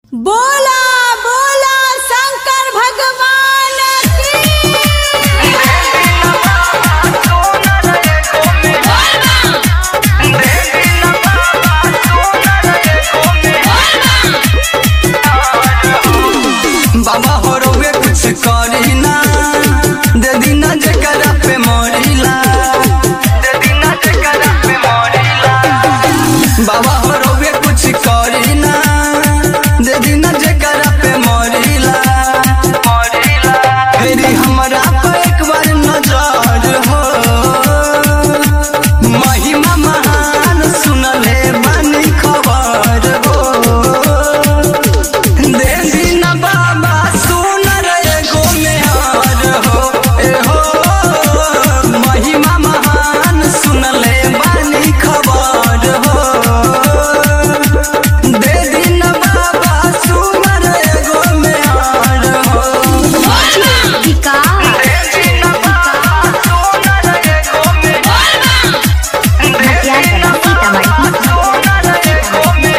बोला बोला शंकर भगवान की बाबा हो रउए कुछ करी ना दे दीना जेकरा पे मरिला दे दीना जेकरा पे मरिला बाबा हो रउए कुछ करी ना दे दीना जेकरा पे मरिला मरिला फेरी हमरा पे एक बार नजर हो महिमा महान सुनले बानी खबर हो दे दीना बाबा सुनर एगो मेहर हो ए हो महिमा महान सुनले बानी खबर हो दे दीना बाबा सुनर एगो मेहर हो विका दे दीना बाबा सुनर एगो मेहर मटियार बना सीतामढ़ी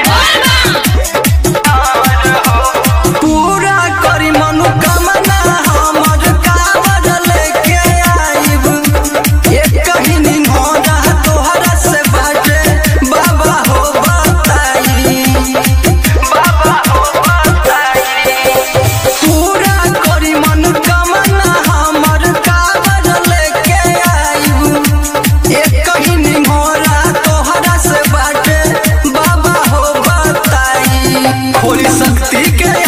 पूरा करी मनोकामना हमर कावर लेके आइब एक कहिनी मोरा तोहरा से बाटे बाबा हो बताई बाबा हो बताई पूरा करी मनोकामना हमर कावर लेके आइब एक कहिनी मोरा तोहरा से बाटे बाबा हो बताई होली शक्ति के